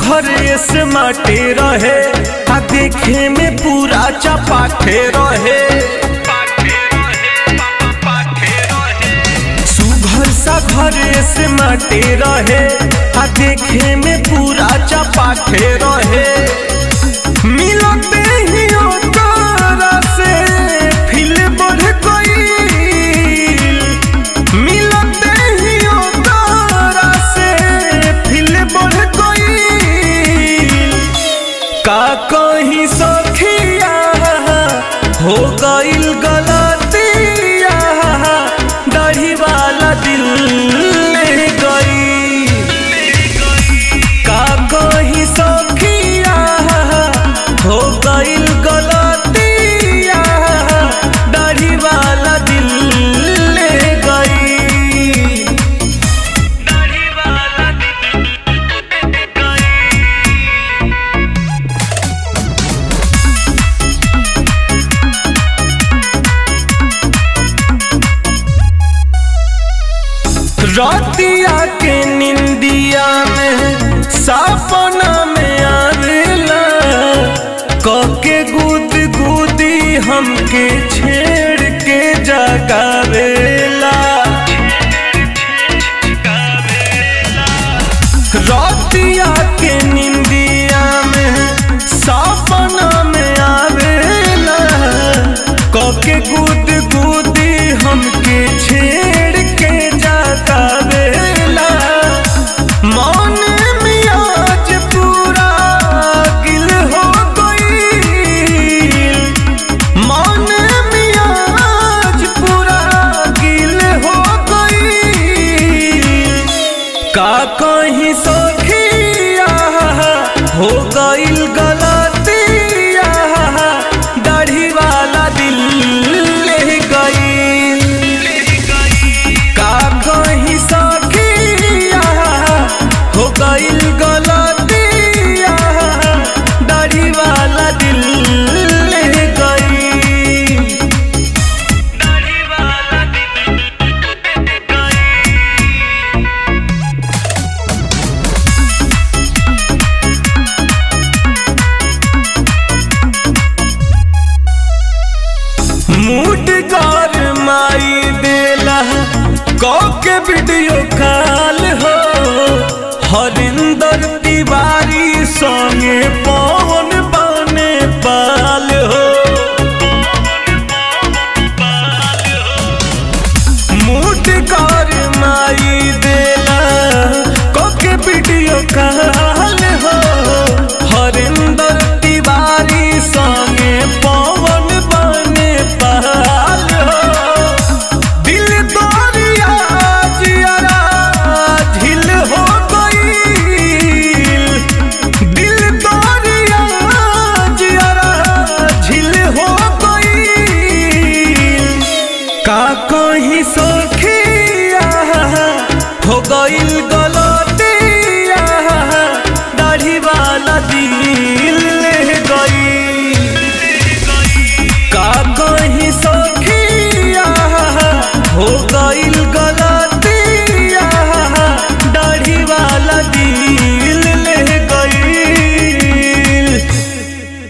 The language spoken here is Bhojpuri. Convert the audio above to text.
घरे से माटे रहे आ देखे में पूरा चपाटे रहे सुघर सा घरे से माटे रहे आ देखे में पूरा चपाटे रहे मिलते ही ओकरा से फिल बढ़ गईल मिलते ही ओकरा से फिल बढ़ गईल का कहीं सखिया हो गईल गलतिया दाढ़ी वाला दिल ले गई का कहीं सखिया हो गईल गलतिया दाढ़ी वाला दिल ले गई दाढ़ी वाला दिल ले गई रातिया के निंदिया में सपना में आवेला कके गुद गुदी हमके छेड़ के जगावेला रातिया के निंदिया में सपना में आवेला कके गुद गुदी हमके छेड़ के जगावेला मन में आज पूरा गिल हो गईल मन में आज पूरा गिल हो गईल का कहीं सखिया हो गईल गलतिया दाढ़ी वाला दिल ले गईल का कहीं सखिया हो गईल गलतिया दाढ़ी वाला दिल ले गईल दाढ़ी वाला दिल ले गईल मूड कर माई देला के वीडियो कॉल हो हरिंदर तिवारी संगे पवन बने पाल हो मूड कर माई देला के वीडियो कॉल हो हरिंदर तिवारी संगे पवन बने पाल हो दिल दरिया जियरा झिल हो गईल दिल दरिया जियरा झिल हो गईल का कहीं सखिया हो गईल